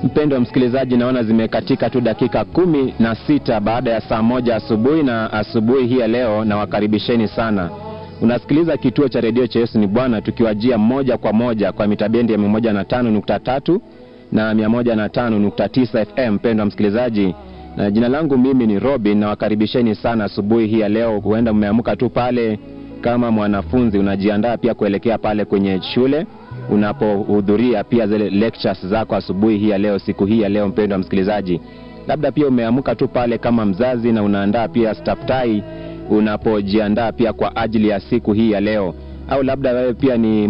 Mpendo wa msikilizaji, naona zimekatika tu dakika kumi na sita baada ya saa moja asubuhi, na asubuhi hii ya leo nawakaribisheni sana. Unasikiliza kituo cha redio cha Yesu ni Bwana, tukiwajia moja kwa moja kwa mitabendi ya 105.3 na 105.9 FM. Mpendo wa msikilizaji, na jina langu mimi ni Robin, nawakaribisheni sana asubuhi hii ya leo. Huenda mmeamka tu pale kama mwanafunzi unajiandaa pia kuelekea pale kwenye shule unapohudhuria pia zile lectures zako asubuhi hii ya leo, siku hii ya leo. Mpendo wa msikilizaji, labda pia umeamka tu pale kama mzazi na unaandaa pia staftai unapojiandaa pia kwa ajili ya siku hii ya leo, au labda wewe pia ni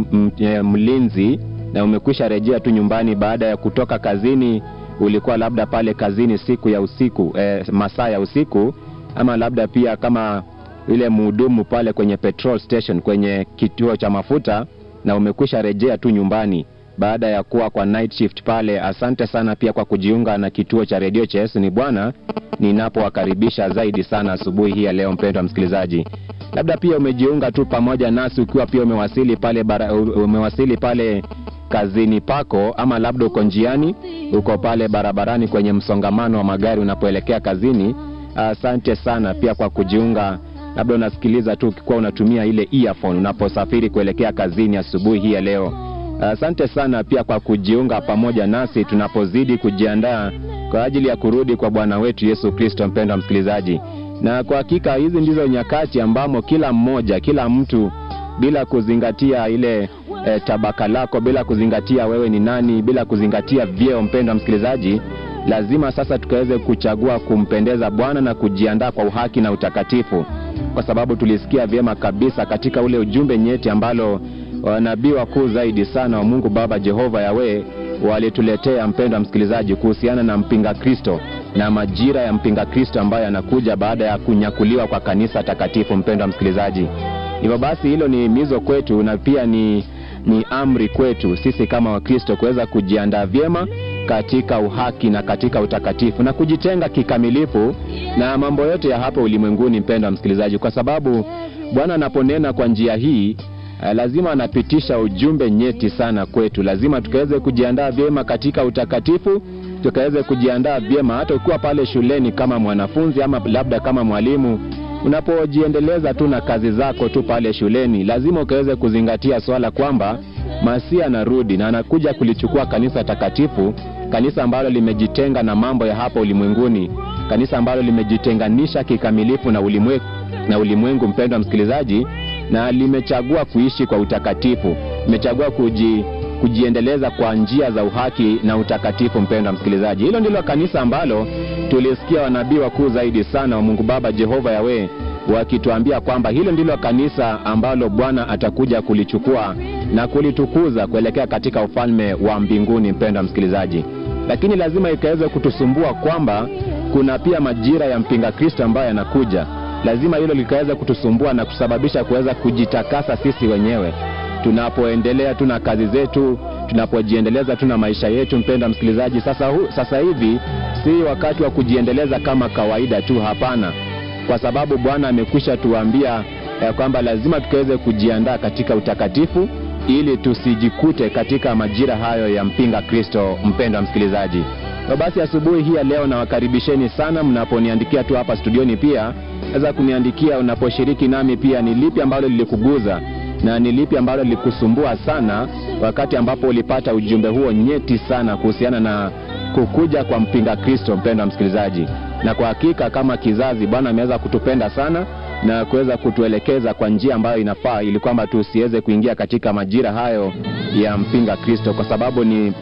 mlinzi na umekwisha rejea tu nyumbani baada ya kutoka kazini. Ulikuwa labda pale kazini siku ya usiku eh, masaa ya usiku, ama labda pia kama yule mhudumu pale kwenye petrol station, kwenye kituo cha mafuta na umekwisha rejea tu nyumbani baada ya kuwa kwa night shift pale. Asante sana pia kwa kujiunga na kituo cha redio cha Yesu ni Bwana, ninapowakaribisha zaidi sana asubuhi hii ya leo. Mpendwa msikilizaji, labda pia umejiunga tu pamoja nasi ukiwa pia umewasili pale bara, umewasili pale kazini pako, ama labda uko njiani, uko pale barabarani kwenye msongamano wa magari unapoelekea kazini. Asante sana pia kwa kujiunga labda unasikiliza tu ukikuwa unatumia ile earphone unaposafiri kuelekea kazini asubuhi hii ya leo. Asante sana pia kwa kujiunga pamoja nasi tunapozidi kujiandaa kwa ajili ya kurudi kwa Bwana wetu Yesu Kristo. Mpendwa msikilizaji, na kwa hakika hizi ndizo nyakati ambamo kila mmoja, kila mtu bila kuzingatia ile e, tabaka lako, bila kuzingatia wewe ni nani, bila kuzingatia vyeo, mpendwa msikilizaji, lazima sasa tukaweze kuchagua kumpendeza Bwana na kujiandaa kwa uhaki na utakatifu kwa sababu tulisikia vyema kabisa katika ule ujumbe nyeti ambalo wanabii wakuu zaidi sana wa Mungu Baba Jehova Yawe walituletea, mpendwa msikilizaji, kuhusiana na mpinga Kristo na majira ya mpinga Kristo ambayo yanakuja baada ya kunyakuliwa kwa kanisa takatifu. Mpendwa msikilizaji, hivyo basi hilo ni mizo kwetu na pia ni, ni amri kwetu sisi kama Wakristo kuweza kujiandaa vyema katika uhaki na katika utakatifu na kujitenga kikamilifu na mambo yote ya hapa ulimwenguni, mpendwa msikilizaji, kwa sababu Bwana anaponena kwa njia hii lazima anapitisha ujumbe nyeti sana kwetu. Lazima tukaweze kujiandaa vyema katika utakatifu, tukaweze kujiandaa vyema hata ukiwa pale shuleni kama mwanafunzi ama labda kama mwalimu, unapojiendeleza tu na kazi zako tu pale shuleni, lazima ukaweze kuzingatia swala kwamba Masia anarudi na anakuja kulichukua kanisa takatifu, kanisa ambalo limejitenga na mambo ya hapa ulimwenguni, kanisa ambalo limejitenganisha kikamilifu na ulimwengu, na ulimwengu mpendwa msikilizaji, na limechagua kuishi kwa utakatifu, limechagua kuji, kujiendeleza kwa njia za uhaki na utakatifu. Mpendwa msikilizaji, hilo ndilo kanisa ambalo tulisikia wanabii wakuu zaidi sana wa Mungu Baba Jehova Yawe wakituambia kwamba hilo ndilo kanisa ambalo Bwana atakuja kulichukua na kulitukuza kuelekea katika ufalme wa mbinguni. Mpendwa msikilizaji, lakini lazima ikaweze kutusumbua kwamba kuna pia majira ya mpinga Kristo ambayo yanakuja. Lazima hilo likaweza kutusumbua na kusababisha kuweza kujitakasa sisi wenyewe tunapoendelea tu na kazi zetu, tunapojiendeleza tu na maisha yetu. Mpendwa msikilizaji, sasa, hu, sasa hivi si wakati wa kujiendeleza kama kawaida tu, hapana kwa sababu Bwana amekwisha tuambia eh, kwamba lazima tukaweze kujiandaa katika utakatifu ili tusijikute katika majira hayo ya mpinga Kristo. Mpendwa msikilizaji, na basi asubuhi hii ya leo nawakaribisheni sana, mnaponiandikia tu hapa studioni, pia naweza kuniandikia unaposhiriki nami, pia ni lipi ambalo lilikuguza na ni lipi ambalo lilikusumbua sana wakati ambapo ulipata ujumbe huo nyeti sana kuhusiana na kukuja kwa mpinga Kristo. Mpendwa msikilizaji, na kwa hakika kama kizazi Bwana ameweza kutupenda sana na kuweza kutuelekeza kwa njia ambayo inafaa, ili kwamba tusiweze kuingia katika majira hayo ya mpinga Kristo, kwa sababu ni,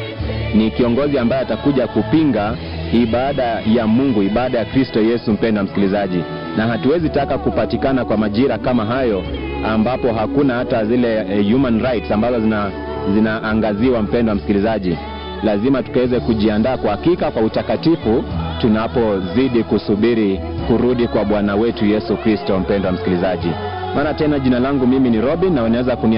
ni kiongozi ambaye atakuja kupinga ibada ya Mungu, ibada ya Kristo Yesu. Mpendwa msikilizaji, na hatuwezi taka kupatikana kwa majira kama hayo ambapo hakuna hata zile eh, human rights ambazo zina zinaangaziwa. Mpendwa msikilizaji, lazima tukaweze kujiandaa kwa hakika kwa utakatifu tunapozidi kusubiri kurudi kwa Bwana wetu Yesu Kristo. Mpendwa msikilizaji, maana tena jina langu mimi ni Robin na unaweza